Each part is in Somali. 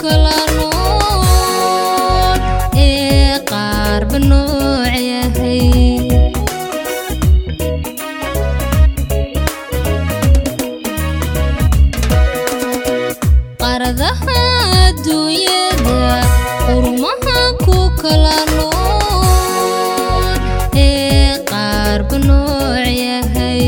kala nool ee qaarba nooc yahay qaradaha adduunyada qurumaha ku kala nool ee qaarba nooc yahay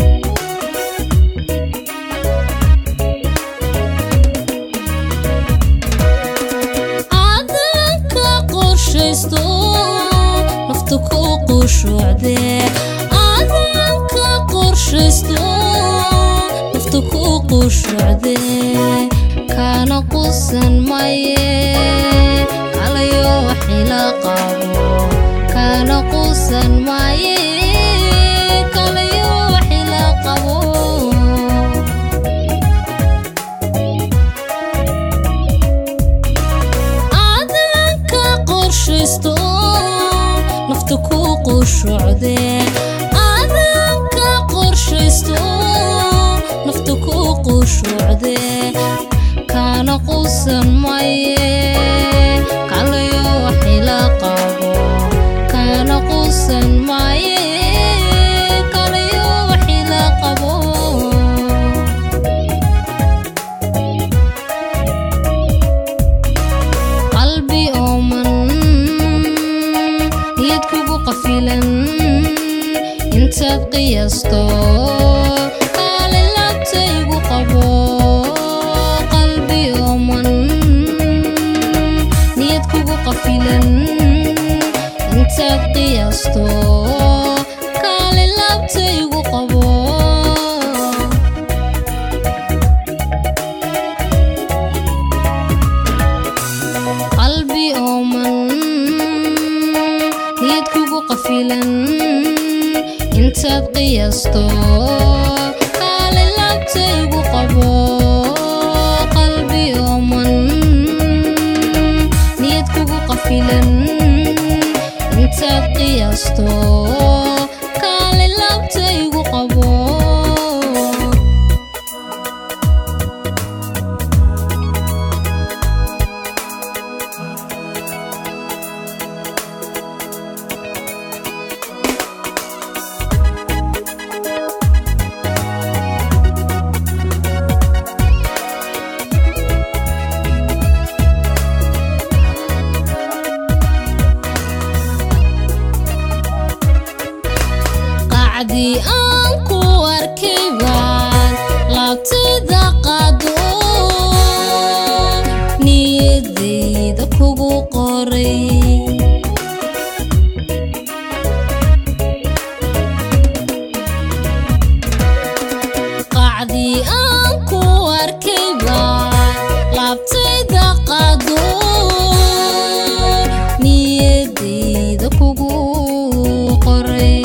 cadanka qorshaysto nafta ku qushuucde cadanka qorshaysto nafta ku qushuucde kana qusan maye kalayo waxila qabo kana qusan maye kalayo waxila qabo cadanka qorshaysto nafta ku qushuucde cadanka qorshaysto nafta ku qushuucde kana qusan maye kalayo waxila qabo kana qusan maye kalayo waxila qabo qalbi ooman niyad kugu qafilan intaad qiyaasto kaale laabtaygu qabo qalbi ooman niyad kugu qafilan intaad qiyaasto kaale laabtaygu qabo qalbi ooman niyad kugu qafilan intaad qiyaasto kaale laabtaygu qabo qalbi ooman niyad kugu qafilan intaad qiyaasto kaale laabtaygu qabo qacdii aan ku arkay baan laabtayda qaado niyadayda kugu qoray qacdii aan ku arkay baan laabtayda qaado niyadayda kugu qoray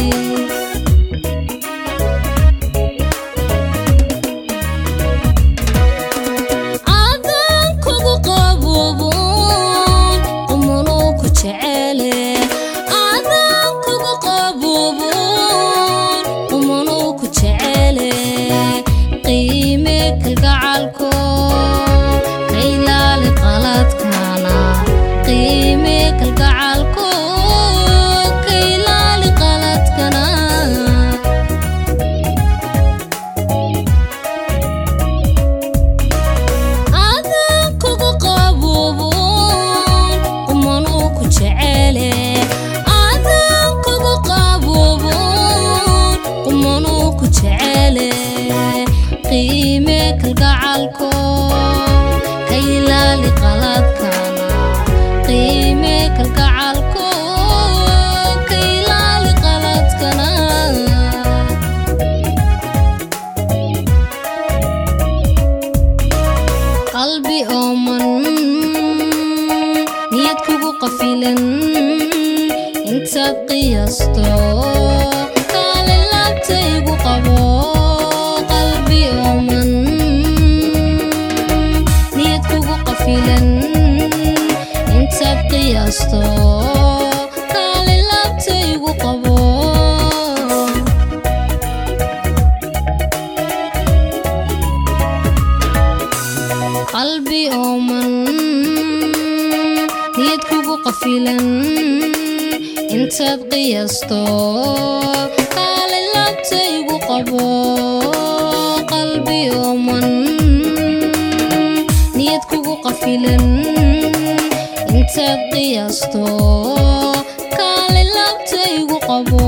cadan kugu qaboobon qumanuu ku jecele cadan kugu qaboobon qumanuu ku jecele qiime kalgacalko ka ilaali qaladkana qiime kalgacalko ka ilaali qaladkana cadan kugu qaboobon qumanuu ku jecele cadan kugu qaboobon qumanuu ku jecele qiime kalgacalko ka ilaali qaladkana qiime kalgacalko ka ilaali qaladkana qalbi ooman niyad kugu qafilan intaad qiyaasto kaale laabtaygu qabo qalbi ooman niyad kugu qafilan intaad qiyaasto kaale laabtaygu qabo qalbi ooman niyad kugu qafilan intaad qiyaasto kaali labtaygu qabo qalbi ooman niyad kugu qafilan intaad qiyaasto kaali labtaygu qabo